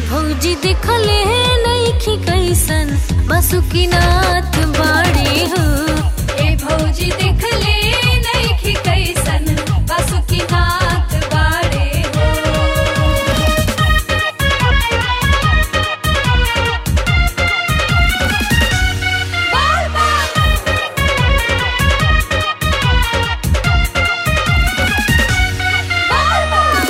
भौजी देखले नईखी कैसन बसुकीनाथ बाड़े हो ए भौजी देखले नइखी कैसन बासुकीनाथ बाड़े हो बार बार बार बार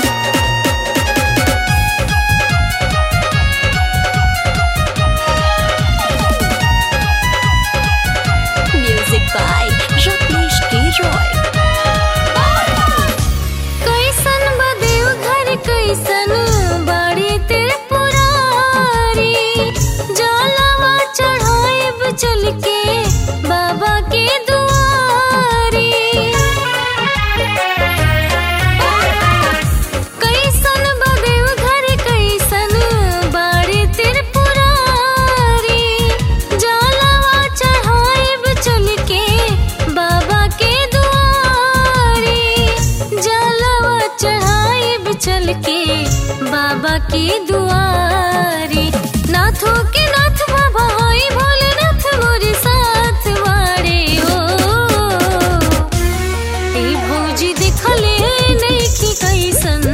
music by Ratnesh K Roy कैसन बदेव घर कैसन बाड़ी तेरे पुरारी जलवा चढ़ाइब चल के बाबा के दुआरी कैसन बदेव घर कैसन बाड़ी तेरे पुरारी जलवा चढ़ाइब चल के बाबा के दुआरी जलवा चढ़ाइब चल के बाबा के दुआरी नाथो के नाथ बाबा होई भोलेनाथ मोरे साथ वारे हो ए भौजी देखले नइखी कैसन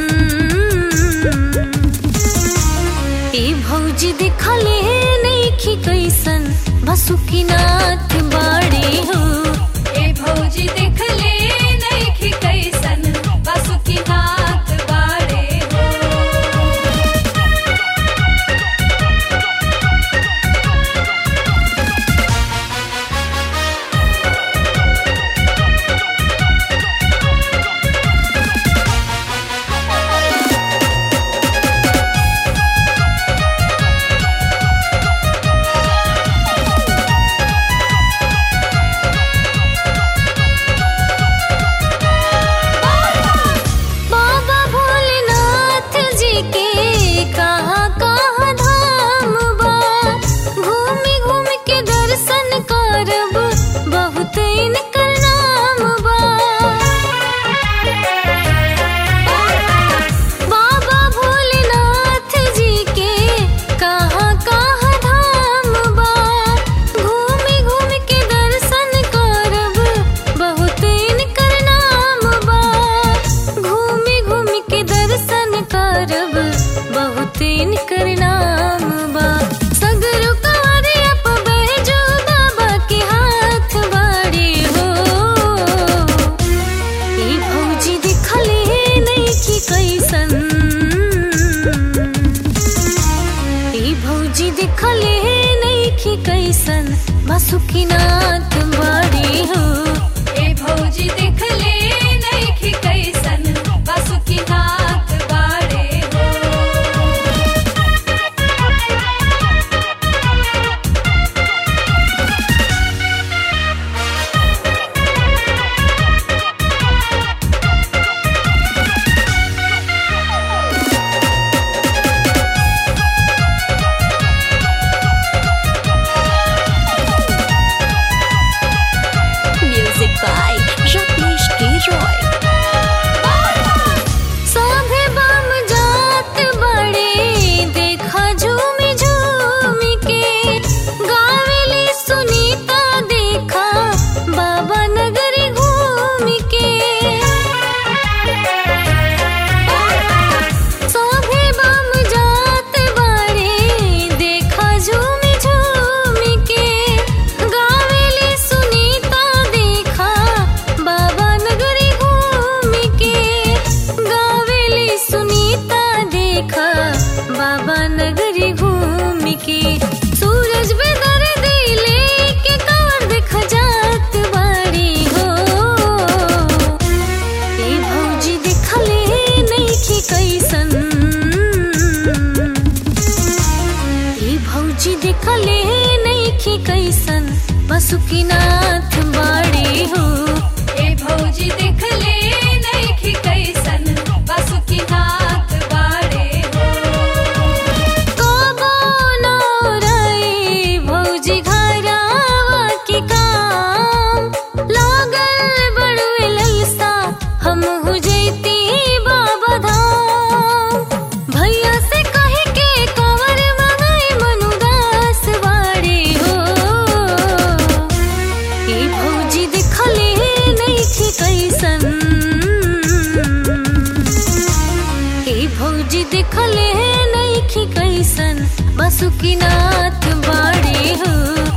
ए भौजी देखले नइखी कैसन बसुकीनाथ बाड़े हो ए भौजी देखले नइखी कैसन बासुकीनाथ बाड़े हो बाबा भोलेनाथ जी के कहाँ कहाँ धाम बा घूमी घूम के दर्शन करब बहुत इनकर नाम बा बाबा भोलेनाथ जी के कहाँ कहाँ धाम बा घूमी घूम के दर्शन करब बहुत इनकर नाम बा घूमी घूमी के दर्शन करब बहुत इनकर नाम बा सगरो कवरिया प बैजो बाबा के हाथ बाड़े हो ए भौजी देखले नइखी कैसन ए भौजी देखले नइखी कैसन बसुकीनाथ बाड़े हो ए भौजी देखले नइखी कैसन बासुकीनाथ बाड़े हो music by Ratnesh K Roy सभे बम जात बड़े देखा झूमी झूमी के गावेली सुनीता देखा बाबा नगरी घूमी के सभे बम जात बड़े देखा झूमी झूमी के गावेली सुनीता देखा बाबा नगरी घूमी के गावेली सुनीता देखा बाबा नगरी घूमी के सूरज बेदर दिले के कांवर देख जात बाड़ी हो ए भौजी देखले नइखी कैसन ए भौजी देखले नइखी कैसन बसुकीनाथ बाड़े हो ए भौजी देखले नइखी कैसन बासुकीनाथ बाड़े हो कबो न रही भौजी घरावा के काम लागल बड़ुए ललसा हम हो जैती बाबा धाम भैया से कहे के कव कैसन बासुकीनाथ बाड़े हो